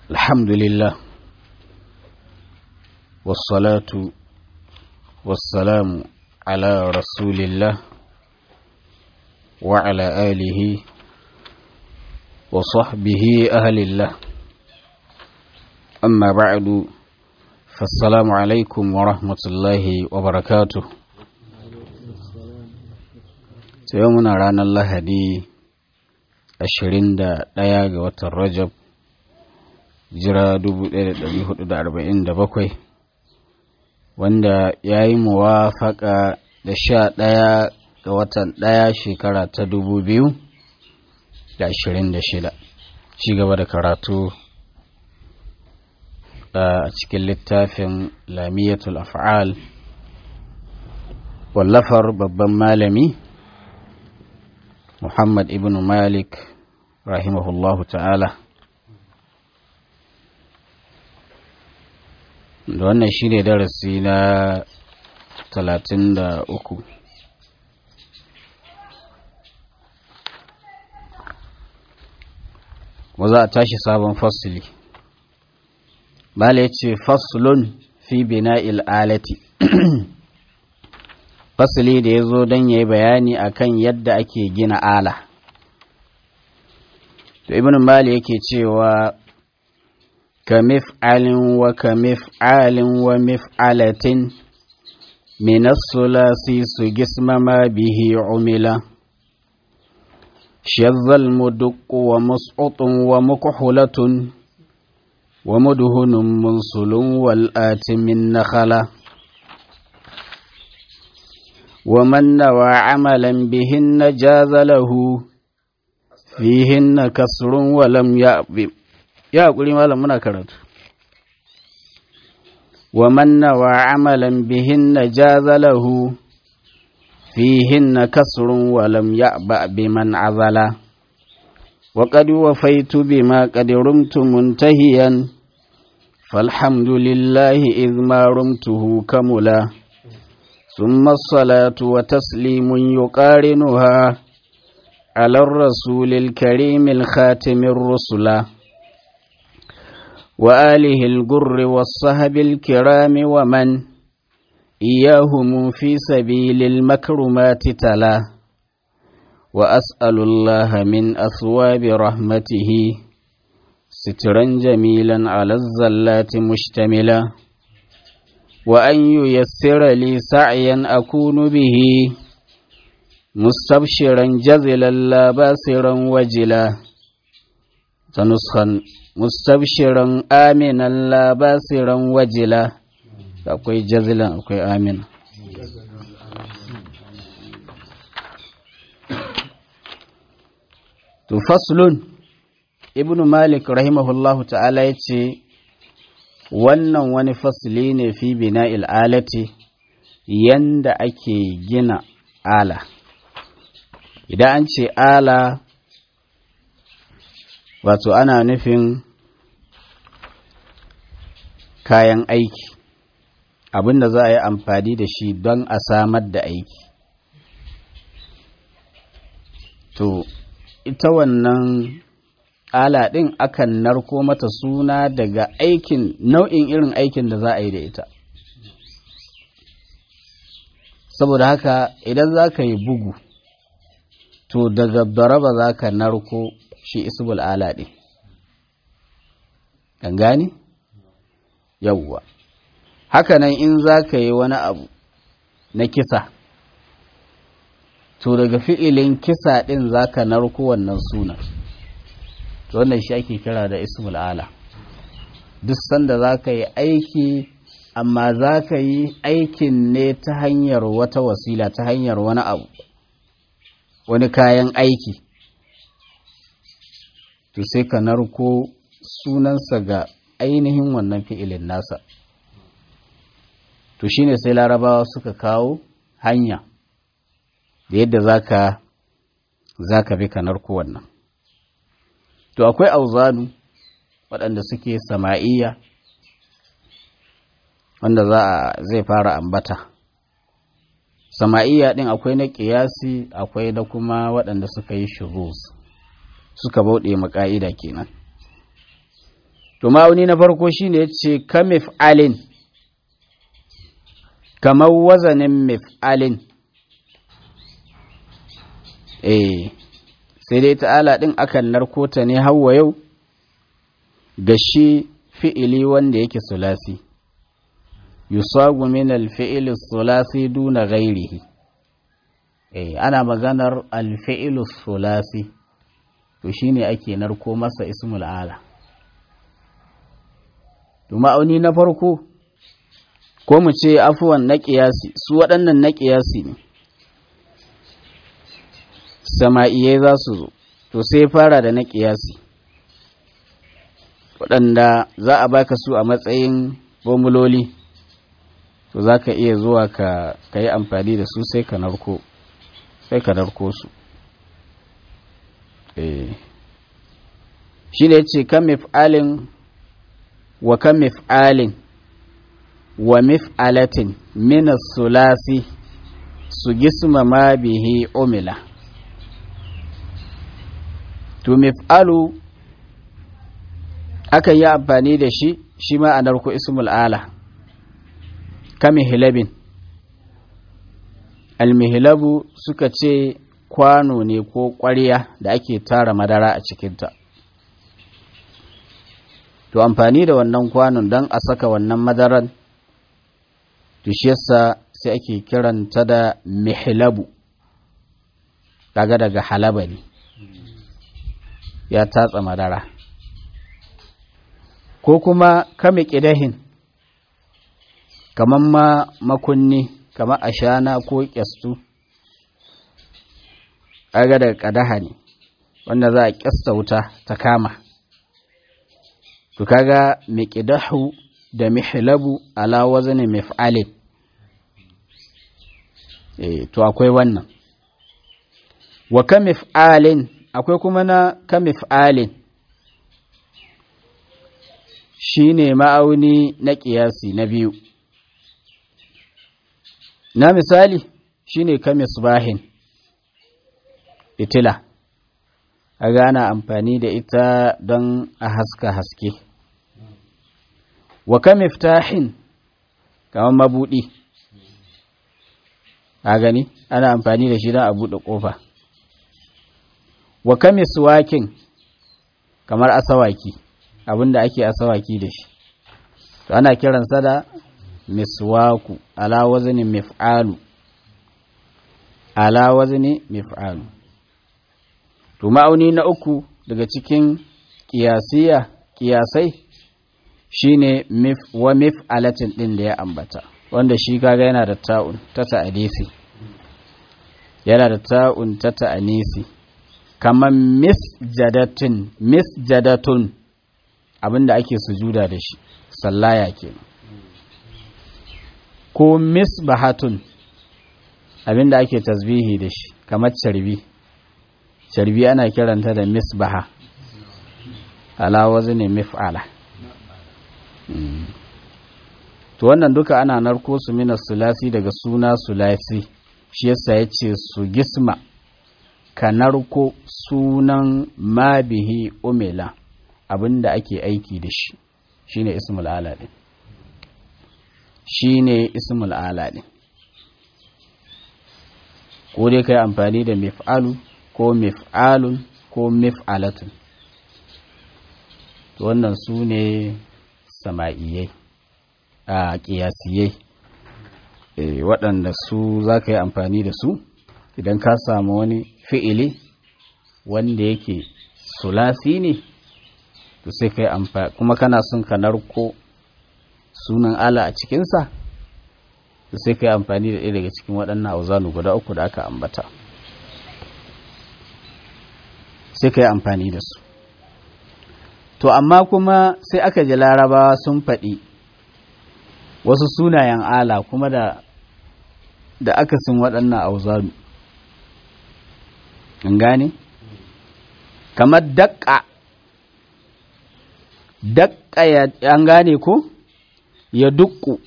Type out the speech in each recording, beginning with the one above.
الحمد لله والصلاة والسلام على رسول الله وعلى آله وصحبه أهل الله أما بعد فالسلام عليكم ورحمة الله وبركاته يومنا رانا الله دي ashirin da ɗaya ga watan rajab jira dubu ɗaya da ɗari hudu da arba'in da bakwai wanda ya yi muwafaƙa da sha ɗaya ga watan ɗaya shekara ta dubu biyu da ashirin da shida ci gaba da karatu a cikin littafin lamiyatul af'al wallafar babban malami Muhammad ibn Malik rahimahullahu ta'ala da wannan shi ne darasi na talatin da uku za a tashi sabon fasili bala ya ce fasulun fi bina alati fasili da ya zo don ya yi bayani akan yadda ake gina ala to ibn mali yake cewa ka mif'alin wa ka mif'alin wa mif'alatin min as-sulasi su gismama bihi umila شذ المدق ومسقط ومكحلة ومدهن منصل والآت من نخله ومن نوى عملا بهن جاز له فيهن كسر ولم يأب يا قولي ما لم نكرت ومن نوى عملا بهن جاز له فيهن كسر ولم يأبأ بمن عزل وقد وفيت بما قد رمت منتهيا فالحمد لله إذ ما رمته كملا ثم الصلاة وتسليم يقارنها على الرسول الكريم الخاتم الرسل وآله الجر والصهب الكرام ومن إياهم في سبيل المكرمات تلا وأسأل الله من أثواب رحمته سترا جميلا على الزلات مشتملا وأن ييسر لي سعيا أكون به مستبشرا جزلا لا باسرا وجلا تنسخا مستبشرا آمنا لا باسرا وجلا akwai jazilan akwai amina to faslun ibnu malik rahimahullahu ta'ala ya ce wannan wani fasili ne fi bina alati yanda ake gina ala idan an ce ala wato ana nufin kayan aiki abinda za a yi amfani da shi don a samar da aiki to ita wannan ala ɗin akan narko mata suna daga aikin nau'in irin aikin da za a yi da ita saboda haka idan za ka yi bugu to daga daraba za ka narko shi isbul ala ɗin kan gani yawwa hakanan in za ka yi wani abu na kisa to daga fi'ilin kisa ɗin za ka narko wannan sunan to wannan shi ake kira da ismul ala duk sanda za ka yi aiki amma za ka yi aikin ne ta hanyar wata wasila ta hanyar wani abu wani kayan aiki to sai ka narko sunansa ga ainihin wannan fi'ilin nasa to shine sai larabawa suka kawo hanya da yadda zaka zaka bi ka narko wannan to akwai auzanu waɗanda suke sama'iyya wanda za a zai fara ambata sama'iyya ɗin akwai na ƙiyasi akwai na kuma waɗanda suka yi shuruz suka bauɗe maka'ida kenan to ma'auni na farko shine yace ka mif'alin kamar wazanin mif'alin eh sai dai ta'ala din akan narkota ne hawa yau ga shi fi'ili wanda yake sulasi yusagu min al-fi'il sulasi duna ghairihi eh ana maganar al-fi'il sulasi to shine ake narko masa ismul ala to ma'auni na farko ko mu ce afuwan na ƙiyasi su waɗannan na ƙiyasi ne sama'iyai za su zo to sai fara da na ƙiyasi waɗanda za a baka su a matsayin formuloli to za ka iya zuwa ka yi amfani da su sai ka narko sai ka narko su shi ne ce kan mif'alin wa kan mif'alin wa mif'alatin minas sulasi su gisma ma bihi umila to mif'alu akan yi amfani da shi shi ma a narko ismul ala kamihilabin almihilabu suka ce kwano ne ko ƙwarya da ake tara madara a cikinta to amfani da wannan kwanon don a saka wannan madaran to shi yasa sai ake kiranta da mihilabu daga daga halaba ne ya tatsa madara ko kuma kame ƙidahin kamar ma makunni kamar ashana ko ƙyastu aga daga ƙadaha ne wanda za a ƙyasta wuta ta kama to kaga miqdahu da mihlabu ala wazni mif'alin eh to akwai wannan wa ka mif'alin akwai kuma na ka mif'alin shine ma'auni na ƙiyasi na biyu na misali shine ka misbahin fitila aga ana amfani da ita don a haska haske wa ka miftahin kamar mabudi a gani ana amfani da shi don a buɗe ƙofa wa ka miswakin kamar asawaki abinda ake asawaki da shi to ana kiransa da miswaku ala wazni mif'alu ala wazni mif'alu to ma'auni na uku daga cikin kiyasiya kiyasai shine mif wa mif'alatin din da ya ambata wanda shi kaga yana da ta'un ta ta'anisi yana da ta'un ta ta'anisi kamar misjadatin misjadatun abinda ake sujuda da shi sallaya kenan ko misbahatun abinda ake tasbihi da shi kamar carbi carbi ana kiranta da misbaha ala wazni mif'ala to wannan duka ana narko su mina sulasi daga suna sulasi shi yasa yace su gisma ka narko sunan ma bihi umila abinda ake aiki da shi shine ismul ala din shine ismul ala din ko dai kai amfani da mif'alu ko mif'alun ko mif'alatun to wannan su ne sama'iyai a ƙiyasiyai waɗanda su za ka yi amfani da su idan ka samu wani fi'ili wanda yake sulasi ne to sai ka yi amfani kuma kana son ka narko sunan ala a cikinsa to sai ka yi amfani da ɗaya daga cikin waɗannan auzanu guda uku da aka ambata sai ka yi amfani da su to amma kuma sai aka ji larabawa sun faɗi wasu sunayen ala kuma da da akasin waɗannan auzanu in gane kamar daƙa daƙa ya an gane ko ya dukku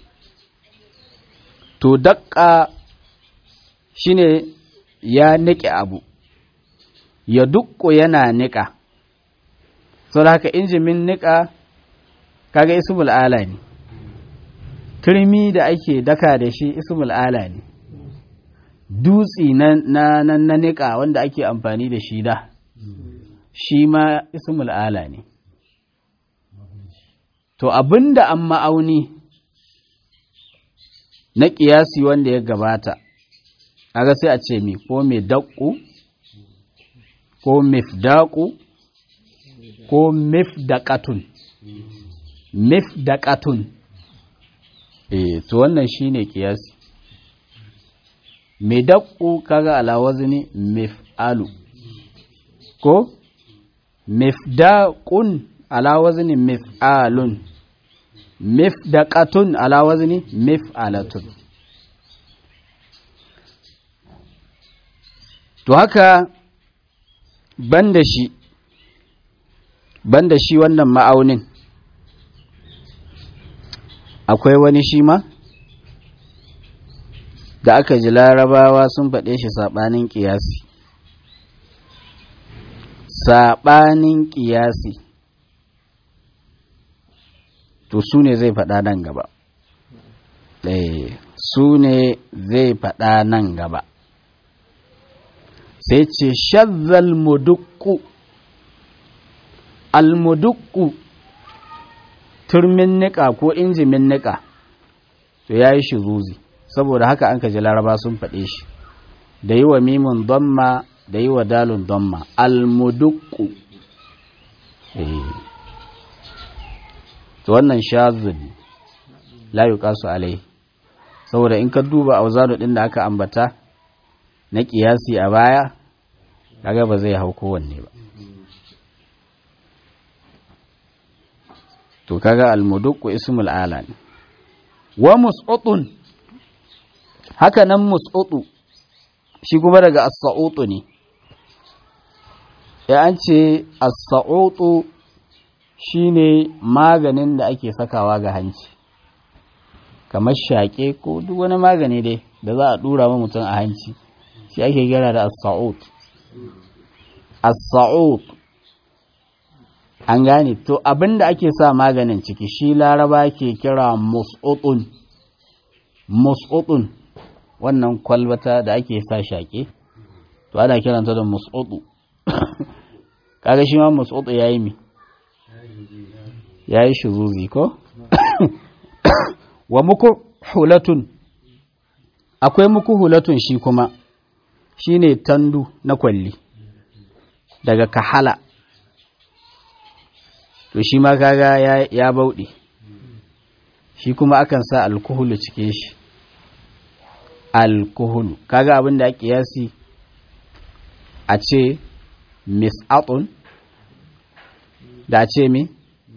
to daƙa shine ya niƙe abu ya dukku yana niƙa sau da haka injimin niƙa kaga ismul ala ne turmi da ake daka da shi ismul ala ne dutsi na na na niƙa wanda ake amfani da shi da shi ma ismul ala ne to abinda an ma'auni na ƙiyasi wanda ya gabata aga sai a ce mi ko mai daƙu ko mifdaƙu ko mifdaƙatun mifdaƙatun eh to wannan shine ƙiyasi mai daƙu kaga alawazni mif'alu ko mifdaqun ala wazni mif'alun mifdaqatun ala wazni mif'alatun to haka banda shi banda shi wannan ma'aunin akwai wani shi ma da aka ji larabawa sun faɗe shi saɓanin ƙiyasi saɓanin ƙiyasi to su ne zai faɗa nan gaba su ne zai faɗa nan gaba sai ce shazzal mudukku almudukku turmin niƙa ko injimin niƙa to ya yi zuzi saboda haka an kaji laraba sun faɗe shi da yi wa mimin donma da yi wa dalun donma almudukku to wannan shazin la yuqasu alai saboda in ka duba auzanu din da aka ambata na kiyasi a baya kaga ba zai hau kowanne ba to kaga almudukku ismul ala ne wa mus'utun haka nan mus'utu shi kuma daga as-sa'utu ne ya an ce as-sa'utu shine maganin da ake sakawa ga hanci kamar shaƙe ko duk wani magani dai da za a ɗura wa mutum a hanci shi ake gira da as-sa'ud as-sa'ud an gane to abinda ake sa maganin ciki shi laraba ke kira mus'utun mus'utun wannan kwalbata da ake sa shaƙe to ana kiranta da mus'utu kaga shi ma mus'utu yayi mi yayi shuzuzi ko wa muku hulatun akwai muku hulatun shi kuma shine tandu na kwalli daga kahala to shi ma kaga ya, ya bauɗe shi kuma akan sa alkuhulu cikin shi alkuhulu kaga abin da ake yasi a ce mis'atun da a ce mi?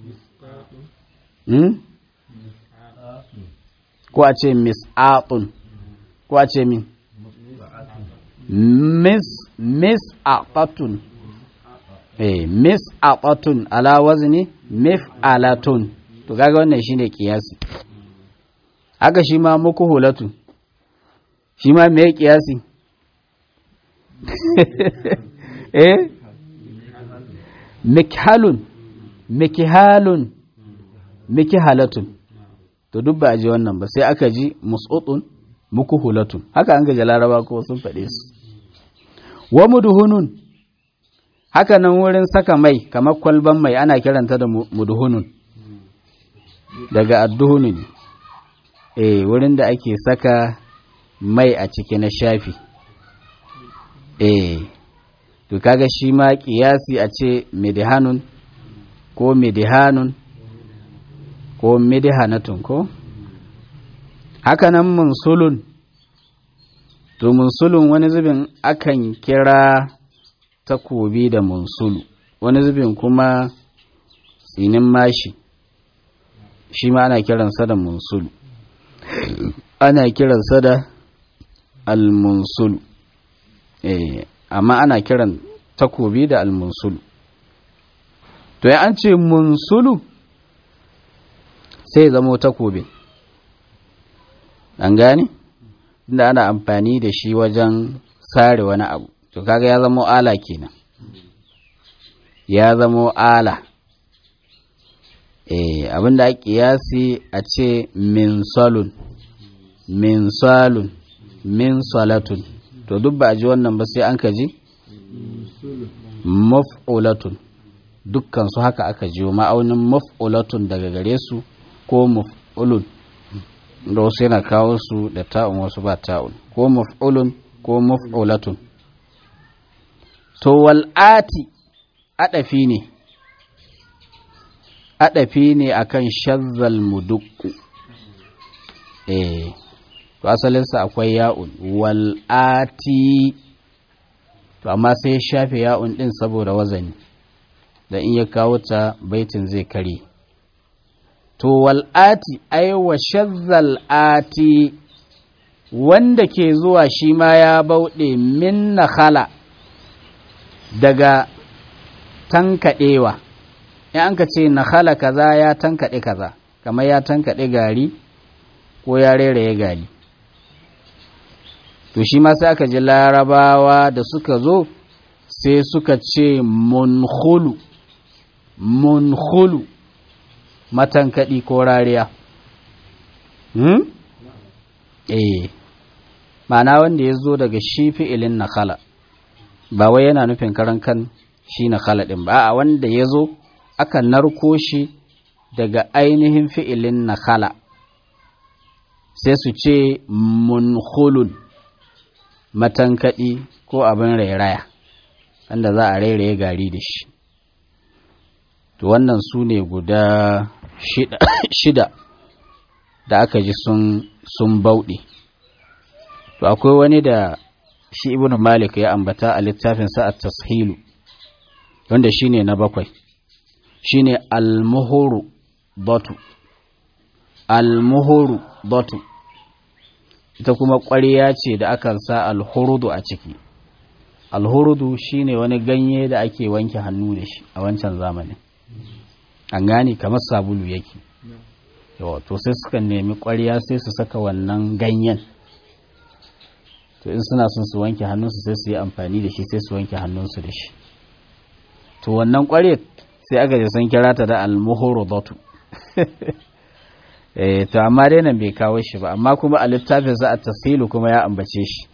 Hmm? ko a ce mis'atun ko a ce mi? mis mis'atatun eh mis'atatun ala wazni mif'alatun to kaga wannan shine kiyasi haka shi ma muku hulatun shi ma me kiyasi eh mikhalun mikhalun mikihalatun to duk ba a ji wannan ba sai aka ji mus'utun mukuhulatun haka an ga laraba ko sun faɗe su wa muduhunun haka nan wurin saka mai kamar kwalban mai ana kiranta da muduhunun daga adduhunun eh wurin da ake saka mai a ciki na shafi eh to kaga shi ma kiyasi a ce midihanun ko midihanun ko midihanatun ko hakanan munsulun to munsulun wani zubin akan kira takobi da munsulu wani zubin kuma tsinin mashi shi ma ana kiransa da munsulu ana kiransa da almunsulu eh amma ana kiran takobi da almunsulu to ya an ce munsulu sai zamo takobi an gane inda ana amfani da shi wajen sare wani abu to kaga ya zamo ala kenan ya zamo ala eh abinda ake kiyasi a ce min salun min salun min salatun to duk ba a ji wannan ba sai an ka ji maf'ulatun dukkan su haka aka jiyo ma'aunin maf'ulatun daga gare su ko maf'ulun da wasu yana kawo su da ta'un wasu ba ta'un ko maf'ulun ko maf'ulatun to wal'ati adafi ne adafi ne akan shazzal mudukku eh to asalinsa akwai ya'un wal'ati to amma sai ya shafe ya'un din saboda wazani da in ya kawo ta baitin zai kare to wal'ati ai wa shazzal ati wanda ke zuwa shi ma ya bauɗe min nakhala daga tankaɗewa in an ka ce nakhala kaza ya tankaɗe kaza kamar ya tankaɗe gari ko ya reraye gari to shi ma sai aka ji larabawa da suka zo sai suka ce munkhulu munkhulu matankaɗi ko rariya hmm? eh ma'ana wanda ya zo daga shi fi'ilin nakhala ba wai yana nufin karan kan shi nakhala ɗin ba a wanda ya zo aka narko shi daga ainihin fi'ilin nakhala sai su ce munkhulun matankaɗi ko abin rairaya wanda za a rairaye gari da shi to wannan su ne guda shida, shida da aka ji sun, sun bauɗe to akwai wani da shi ibn malik ya ambata a littafinsa a tashilu wanda shi ne na bakwai shi ne almuhuru batu almuhuru batu ita kuma ƙwariya ce da akan sa alhurudu a ciki alhurudu shine wani ganye da ake wanke hannu da shi a wancan zamanin an gane kamar sabulu yake yawa to sai suka nemi ƙwariya sai su saka wannan ganyen to in suna son su wanke hannunsu sai su yi amfani da shi sai su wanke hannunsu da shi to wannan ƙwariyar sai aka je sun kira ta da almuhurudatu eh to amma dai nan bai kawo shi ba amma kuma a littafin sa a tasilu kuma ya ambace shi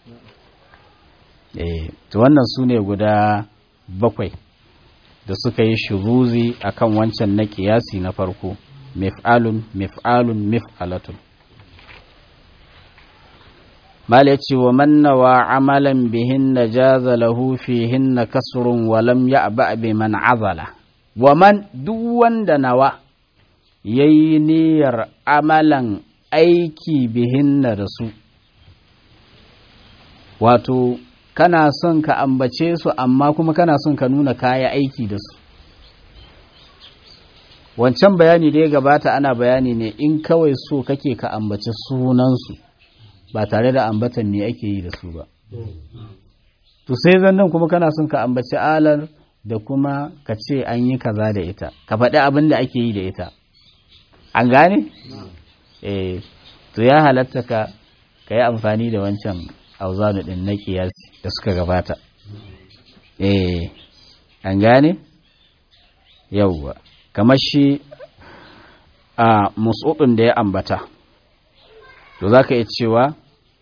eh to wannan su ne guda bakwai da suka yi shuruzi akan wancan na kiyasi na farko mif'alun mif'alun mif'alatun mala ce wa mannawa amalan bihin na jaza lahu fihin na kasurun walam ya ba bi man azala wa man duk wanda nawa ya yi niyyar amalan aiki bihinna da su wato kana son ka ambace su amma kuma kana son ka nuna kaya aiki da su wancan bayani da ya gabata ana bayani ne in kawai so kake ka ambace sunansu ba tare da ambatan me ake yi da su ba to sai zannan kuma kana son ka ambaci alar da kuma ka ce an yi kaza da ita ka faɗi abin da ake yi da ita an gane? eh to ya halatta ka ka yi amfani da wancan auzanu din na kiyasi da suka gabata eh an gane? yauwa kamar shi a musudin da ya ambata to za ka iya cewa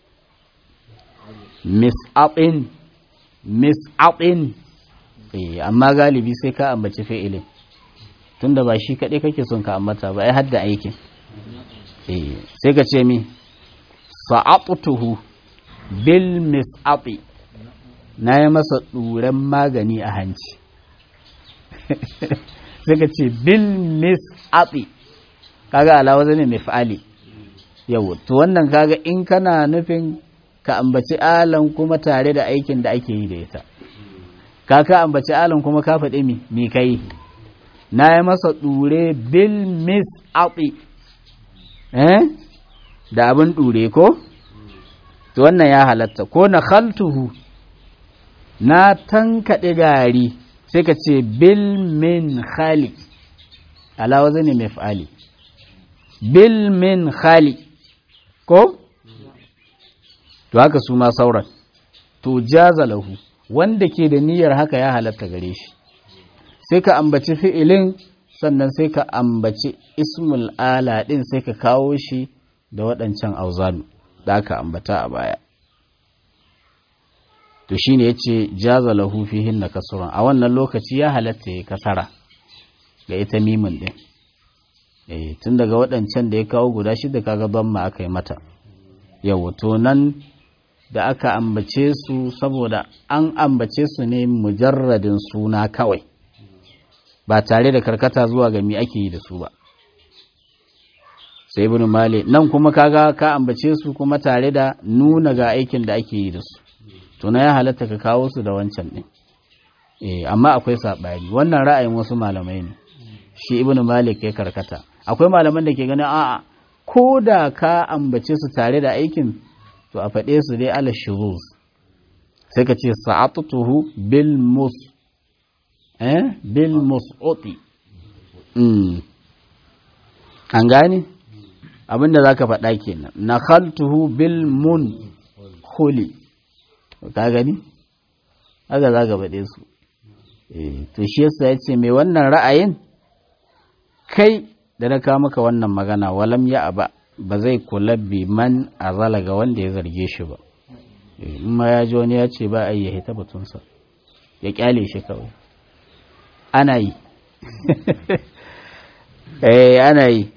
mis'aɓin mis'aɓin eh amma galibi sai ka ambaci fi'ilin tunda ba shi kaɗai kake son ka ambata ba ai hadda aikin eh sai ka ce mi sa'atuhu bil mis'ati na yi masa ɗuren magani a hanci sai ka ce bil mis'ati kaga alawa zane mai fa'ali yau to wannan kaga in kana nufin ka ambaci alan kuma tare da aikin da ake yi da ita ka ka ambaci alan kuma ka faɗi mi mi kai na yi masa ɗure bil mis aɓi eh da abin ɗure ko to wannan ya halatta ko na khaltuhu na tankaɗe gari sai ka ce bil min khali alawa zane mai fa'ali bil min khali ko to haka su ma sauran to jaza lahu wanda ke da niyyar haka ya halatta gare shi sai ka ambaci fi'ilin sannan sai ka ambaci ismul ala ɗin sai ka kawo shi da waɗancan auzanu da aka ambata a baya to shine yace jaza lahu fihin na kasuran a wannan lokaci ya halatta ya kasara ga ita mimin din eh tun daga waɗancan da ya kawo guda shida kaga ma aka yi mata yau to nan da aka ambace su saboda an ambace su ne mujarradin suna kawai ba tare da karkata zuwa ga mi ake yi da su ba sai ibn malik nan kuma kaga ka ambace su kuma tare da nuna ga aikin da ake yi da su to na ya halatta ka kawo su da wancan din eh amma akwai sabani wannan ra'ayin wasu malamai ne shi ibn malik ya karkata akwai malaman da ke ganin a'a ko da ka ambace su tare da aikin to a faɗe su dai ala shuruz sai ka ce sa'atuhu bil mus eh bil mus'uti mm an gane abinda zaka faɗa kenan nakhaltuhu bil mun khuli ka gani haka zaka faɗe su eh to shi yasa yace mai wannan ra'ayin kai da na kawo maka wannan magana walam ya aba ba zai kula bi man azala ga wanda ya zarge shi ba in ma ya ji wani ya ce ba a yi ya hita batunsa ya kyale shi kawai ana yi eh ana yi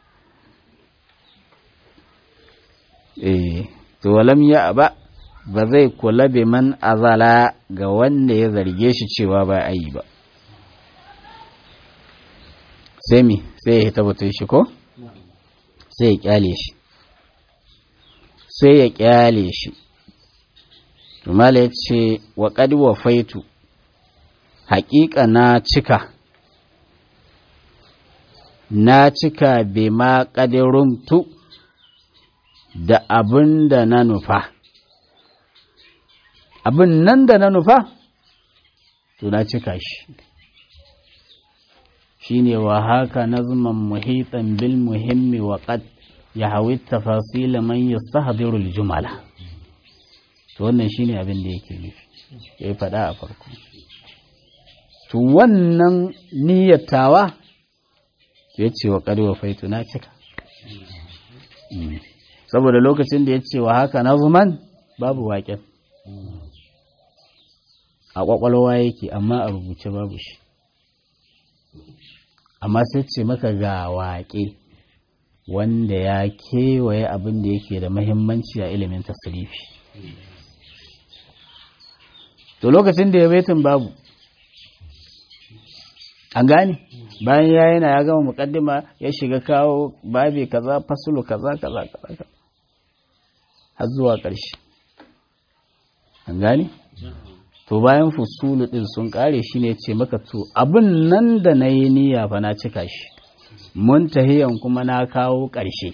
eh to walam ya aba ba zai kula bi man azala ga wanda ya zarge shi cewa ba a yi ba sai mi sai ya hita batun shi ko sai ya kyale shi sai ya kyale shi tumala ya ce wa wa faitu haƙiƙa na cika na cika bai ma ƙadiruntu da abin da na nufa abin nan da na nufa to na cika shi shine wa haka nazman muhitan bil muhimmi wa qad yahawi tafasil man yastahdiru al jumala to wannan shine abin da yake nufi ya faɗa a farko to wannan niyyatawa ya ce wa qad wafaitu na cika saboda lokacin da ya ce wa haka nazman babu waƙen a ƙwaƙwalwa yake amma a rubuce babu shi amma sai ce maka ga waƙe wanda ya kewaye abin da yake da mahimmanci a ilimin tasirifi to lokacin da ya baitin babu an gane bayan ya yana ya gama mukaddima ya shiga kawo babi kaza fasulu kaza kaza kaza har zuwa ƙarshe an gane to bayan fusulu din sun kare shi ne ce maka to abin nan da na yi niyya fa na cika shi mun tahiyan kuma na kawo ƙarshe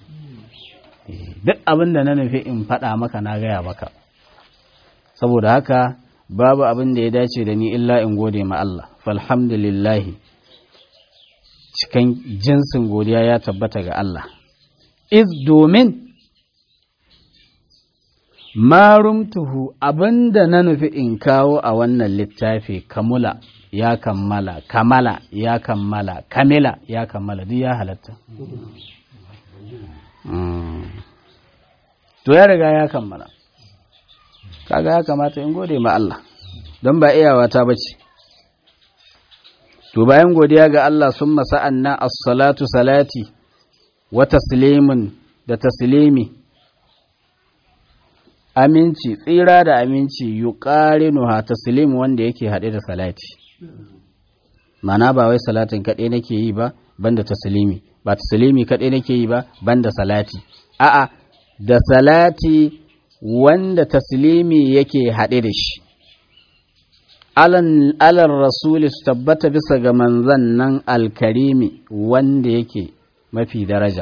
duk abin da na nufi in faɗa maka na gaya maka saboda haka babu abin da ya dace da ni illa in gode ma Allah falhamdulillahi cikin jinsin godiya ya tabbata ga Allah iz domin marumtuhu abinda na nufi in kawo a wannan littafi kamula ya kammala kamala ya kammala kamila ya kammala duk ya halatta to ya riga ya kammala kaga ya kamata in gode ma Allah don ba iyawa ta bace to bayan godiya ga Allah sun masa'an nan as-salatu salati wa taslimin da taslimi aminci tsira da aminci yuqarinuha taslim wanda yake haɗe da salati mana ba wai salatin kaɗai nake yi ba banda taslimi ba taslimi kaɗai nake yi ba banda salati a'a da salati wanda taslimi yake haɗe da shi alan rasuli su tabbata bisa ga manzan nan alkarimi wanda yake mafi daraja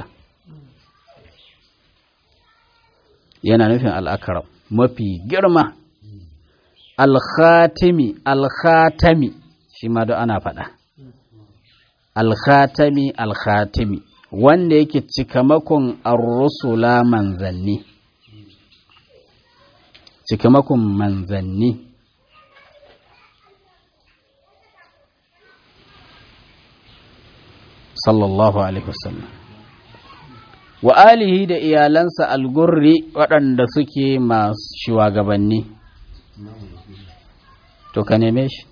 yana nufin al'akaram mafi girma alkhatimi alkhatami shi ma ana faɗa alkhatami alkhatimi wanda yake cikamakon ar-rusula manzanni cikamakon manzanni sallallahu alaihi wasallam wa alihi da iyalansa algurri waɗanda suke masu shugabanni to ka neme shi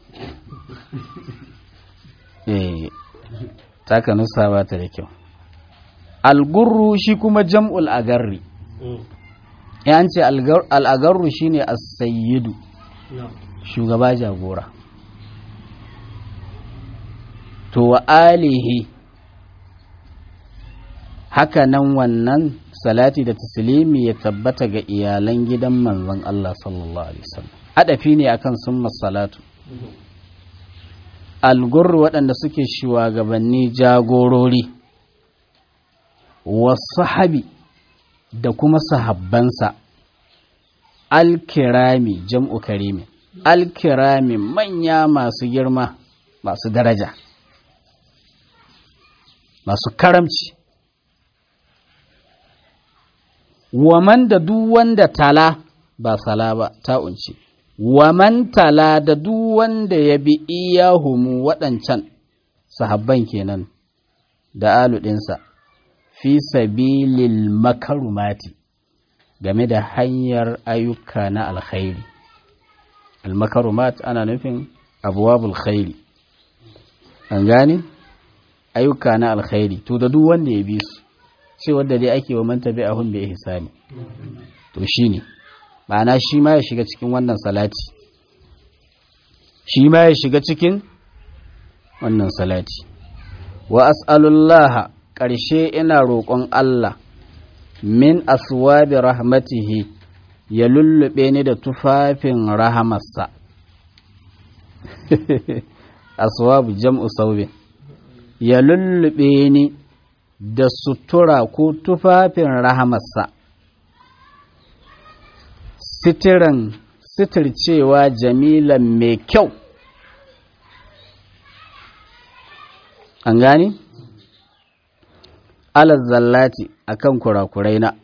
eh taka nusa ba ta da kyau algurru shi kuma jam'ul agarri yan ce al'agarru shine as-sayyidu shugaba jagora to wa alihi haka nan wannan salati da taslimi ya tabbata ga iyalan gidan manzon Allah sallallahu alaihi wasallam adafi ne akan summa salatu algurru waɗanda suke shugabanni jagorori wasu habi da kuma sahabbansa alkirami jam'u karimi alkirami manya masu girma masu daraja masu karamci waman da duk wanda tala ba sala ba ta unci waman tala da duk wanda ya bi iyahumu waɗancan sahabban kenan da aludinsa fi sabilil makarumati game da hanyar ayyuka na alkhairi almakarumat ana nufin abuwabul khairi an gane ayyuka na alkhairi to da duk wanda ya bi su ce wanda dai ake wa man tabi'ahum bi ihsani to shine ma'ana shi ma ya shiga cikin wannan salati shi ma ya shiga cikin wannan salati wa as'alullaha ƙarshe ina roƙon Allah min aswabi rahmatihi ya lullube ni da tufafin rahamarsa aswabu jam'u saubin ya lullube ni da sutura ko tufafin rahamarsa sitiran sitircewa jamilan mai kyau an gani? alal zallati akan kurakurai na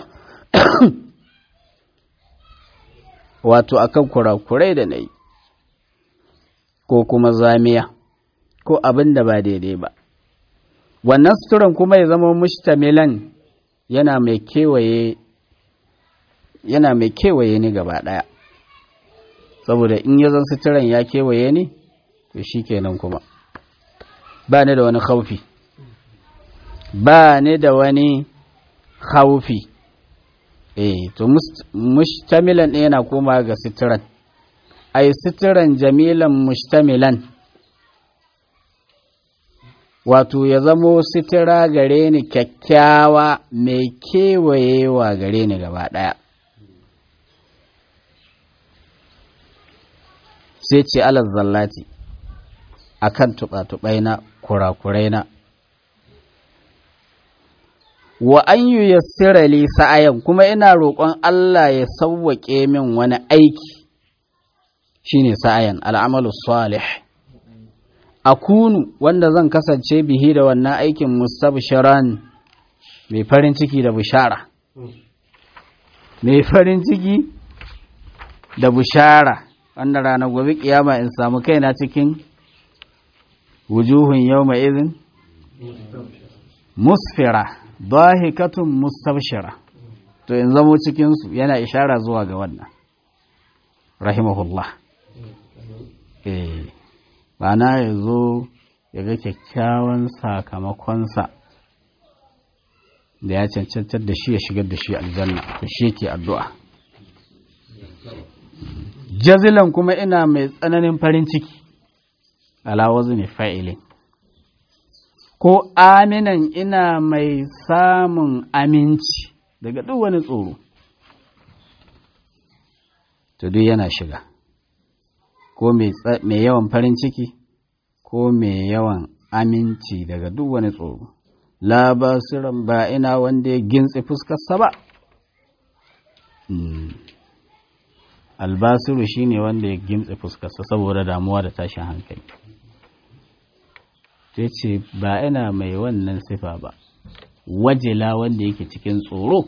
wato akan kurakurai da na yi ko kuma zamiya ko abin da ba daidai ba wannan suturan kuma ya zama mushtamilan yana mai kewaye yana mai kewaye ni gaba ɗaya saboda in ya zan suturan ya kewaye ni to shi kenan kuma ba ni da wani haufi ba ni da wani haufi eh to mushtamilan ɗaya yana koma ga suturan ai suturan jamilan mushtamilan wato ya zamo sitira gare ni kyakkyawa mai kewayewa gare ni gaba ɗaya sai ce alar zallati a kan tuɓa-tuɓai na kurakurai na wa an yi yassira li sa'ayan kuma ina roƙon Allah ya sauwaƙe min wani aiki shine sa'ayan al'amalu salih akunu wanda zan kasance bihi da wannan aikin mustabshiran mai farin ciki da bishara mai farin ciki da bishara wanda rana gobe kiyama in samu kaina cikin wujuhun yawma izin musfira dahikatun mustabshira to in zamo cikinsu yana ishara zuwa ga wannan rahimahullah eh Bana ya zo ya ga kyakkyawan sakamakonsa da ya cancantar da shi ya shigar da shi aljanna to shi yake addu'a jazilan kuma ina mai tsananin farin ciki alawazu ne fa'ilin ko aminan ina mai samun aminci daga duk wani tsoro to duk yana shiga ko mai yawan farin ciki ko mai yawan aminci daga duk wani tsoro la basiran ba ina wanda ya gintse fuskarsa ba albasiru shine wanda ya gintse fuskarsa saboda damuwa da tashin hankali ta ce ba ina mai wannan sifa ba wajela wanda yake cikin tsoro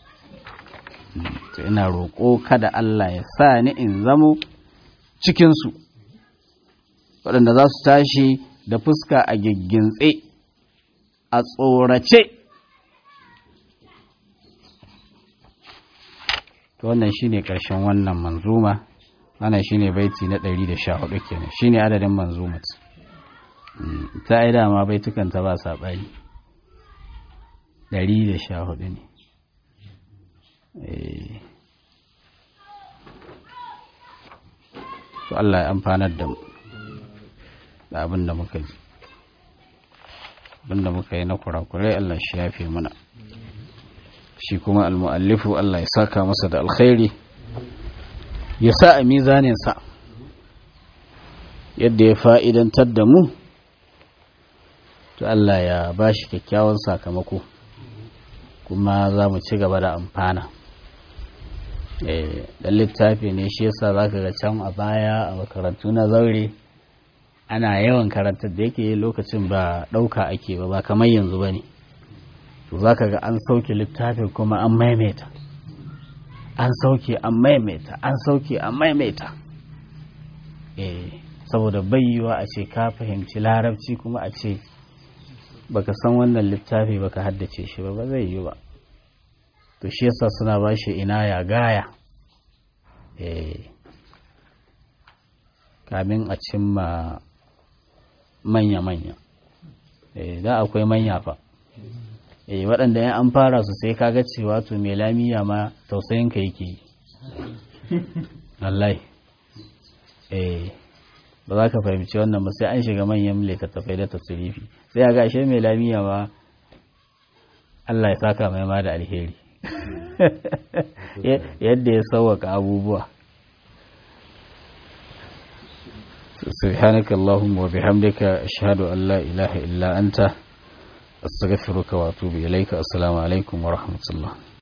to ina roƙo kada Allah ya sa ni in zamo cikinsu waɗanda za su tashi da fuska a giggintse a tsorace wannan shine ƙarshen wannan manzuma wannan shine baiti na 114 kenan shine adadin manzumat ta ai dama baitukan ta ba saɓani 114 ne to Allah ya amfanar da mu da abin da muka ji abin da muka yi na kurakurai Allah shi yafe mana shi kuma almu'allifu Allah ya saka masa da alkhairi ya sa a mizaninsa yadda ya fa'idantar da mu to Allah ya ba shi kyakkyawan sakamako kuma za mu ci gaba da amfana da littafi ne shi yasa za ka ga can a baya a makarantu na zaure ana yawan karantar da yake lokacin ba ɗauka ake ba ba kamar yanzu ba ne to za ka ga an sauke littafin kuma an maimaita an sauke an maimaita an sauke an maimaita eh saboda bayyuwa a ce ka fahimci larabci kuma a ce baka san wannan littafi baka haddace shi ba ba zai yi ba to shi yasa suna ba shi ina ya gaya eh kamin a cimma manya-manya eh da akwai manya fa eh waɗanda ya an fara su sai kaga cewa to mai lamiya ma tausayin ka yake yi wallahi eh ba za ka fahimci wannan ba sai an shiga manyan littattafai da tasirifi sai a gashe mai lamiya ma Allah ya saka mai ma da alheri yadda ya sauwaka abubuwa سبحانك اللهم وبحمدك أشهد أن لا إله إلا أنت أستغفرك وأتوب إليك السلام عليكم ورحمة الله